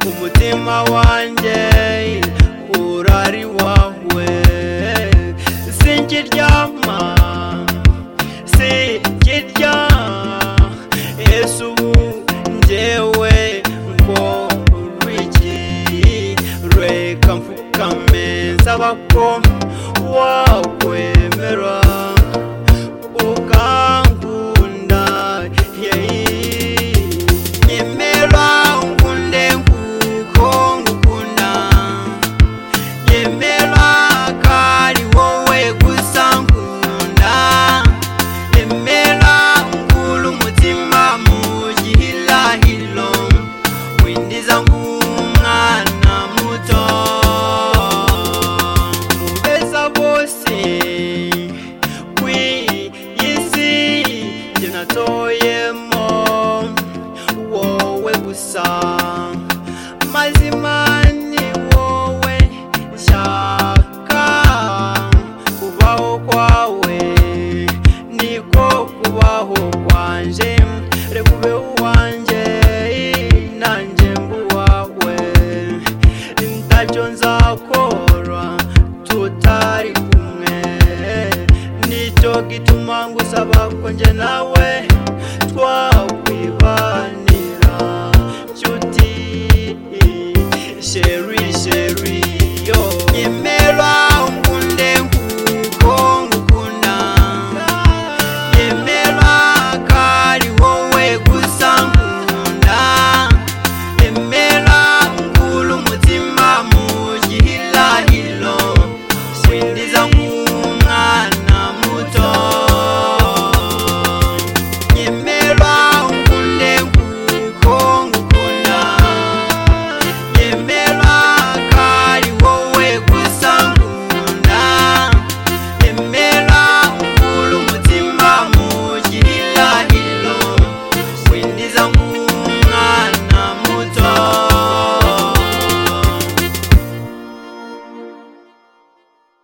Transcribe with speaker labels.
Speaker 1: umutima wanjye urari wawe sinkiryama sinkirya yesu ubu njyewe ngorora iki reka mfukame nsaba ko wakwemera ukangunda yeyi nyemera nkunde nguko ngukunda nyemera kari wowe gusa nkunda nyemera nkuru umutima mu gihirahiro windiza nk'umwana muto mubeza bose ku isi njye natoyemo wowe gusa mazima